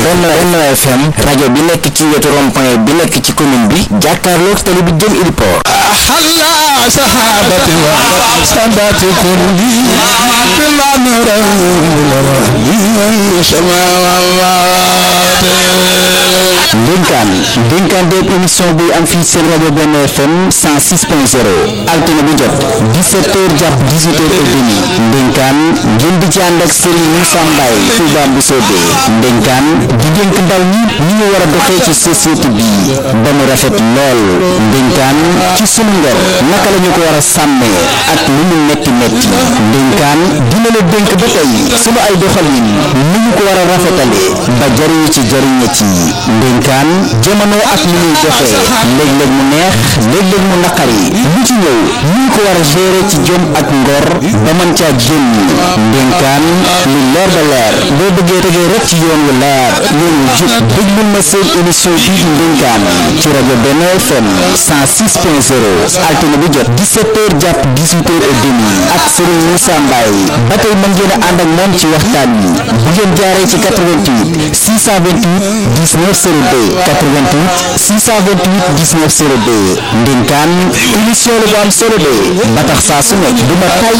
Benno Benno FM rajo bi nekk ci wetu rond-point bi nekk ci commune bi jàkkaarloog tali bi jëm Iliport حلا سحابة وسبات كل بلا نور ndénkaan ndénkaan déeg émission bi am fii seen rajo Benno FM 106.0 altine bu jot 17h jàpp 18h et demi ndénkaan ngeen di ci ànd ak Serigne Moussa Mbaye Touba Mboussobé ndénkaan di dénk ndaw ñi ñi ñu war a doxee ci société bi ba mu rafet lool ndénkaan ci sunu ngor naka la ñu ko war a sàmmee ak lu mu metti metti ndénkaan dina la dénk ba tey sunu ay doxalin ni ñu ko war a rafetalee ba jariñu ci jariñe ci ndénkaan jamono ak ni muy doxee léeg-léeg mu neex léeg-léeg mu naqari lu ci ñëw ñu ko war a gérer ci jom ak ngor ba mën caa génn ndénkaan lu leer ba leer boo bëggee tegee rek ci yoon wu leer yoon wu jub déglul ma seen émission bii di ndénkaan ci rajo Benno FM 106.0 altine bu jot 17h jàpp 18h et demi ak Serigne Moussa Mbaye ba tey mën ngeen a ànd ak moom ci waxtaan wi bu ngeen jaaree ci 88 628 19 02 88 628 19 02 ndénkaan émission la bu am solo de ba tax saa su nekk du ma tay